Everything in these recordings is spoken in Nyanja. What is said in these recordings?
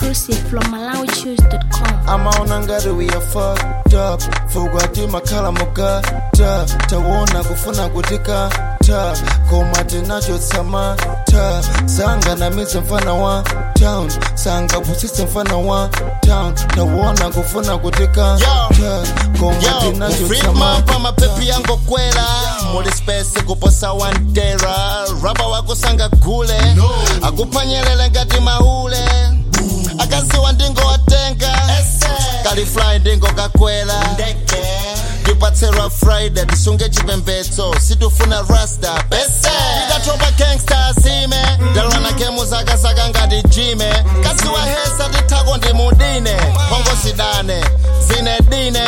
exclusive from MalawiChoose.com. amaona ngati we are fucked up fukwa timakhala mugata tawona kufuna kutika ta koma tinachotsama ta sanganamize mfana wa town sangapusise mfana wa town tawona kufuna kutika ta koma Yo, tinachotsama ufrima mapepi yango kwela muli space kuposa wandera raba wako sanga gule akupanyelele ngati mahule akaziwa ndingo watenga kalifly ndingo kakwela tipatserwa friday tisunge chipembedzo situfuna rasta pese tikatopa gangsta azime ndalwana kemu zakazaka ngati jime kasiwa hesa tithako ndi mudine hongo zidane zine dine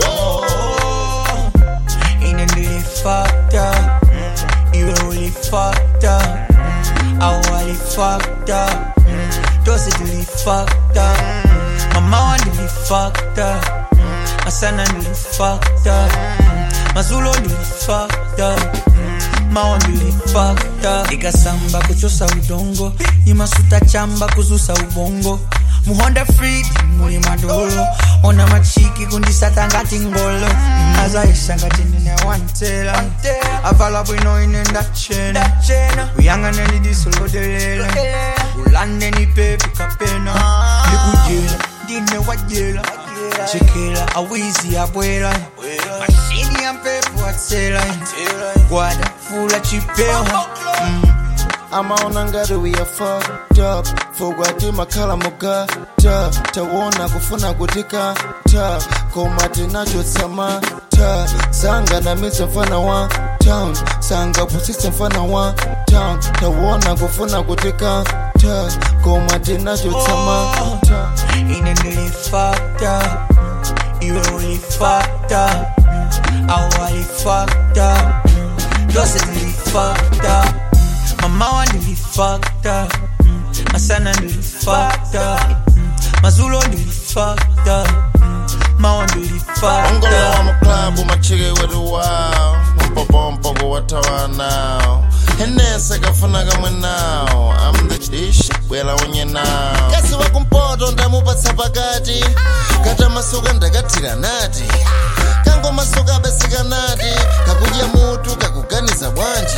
Ain't it really fucked up? You really fucked up. I really fucked up. Does it really fucked up? My mom really fucked up. My son really fucked up. My Zulu really fucked up. mawa mbili fakta ikasamba kuchosa udongo imasuta chamba kuzusa ubongo muhonda free muli madolo ona machiki kundisata ngati ngolo azaisa ngati nine wantela avala bwino ine ndachena uyang'aneni disolodelela ulandeni pepi kapena ndikujela ndine wajela chekela awizi abwela mashini ya mpepo atsela gwada fula chipewa amaona ngati we are fucked up fukwa timakhala mugata tawona kufuna kutika ta koma tinachotsama ta sanganamize mfana wa town sangapusise mfana wa town tawona kufuna kutika ta koma tinachotsama ta Ain't it really fucked up? You really fucked up. I really fucked up. Does it really fucked up? My mama really fucked up. My son really fucked up. My Zulu really fucked up. My one really fucked ongolo wa up. muklabu machike wetu wawo mpopompo watawa nawo henese kafuna kamwe nawo am the dish bwela unye nawo kasi wakumpoto ndamupatsa pakati kata masuka ndakathira nati kango masuka abeseka nati kakudya mutu kakuganiza bwanji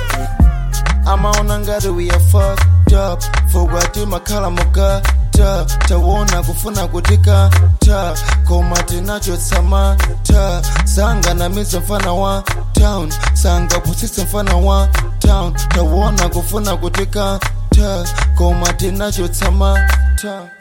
amaona ngati we are fucked up fukwa timakhala mugata tawona kufuna kutika ta koma tinachotsama ta sanganamize mfana wa town sangapusise mfana wa town tawona kufuna kutika ta koma tinachotsama ta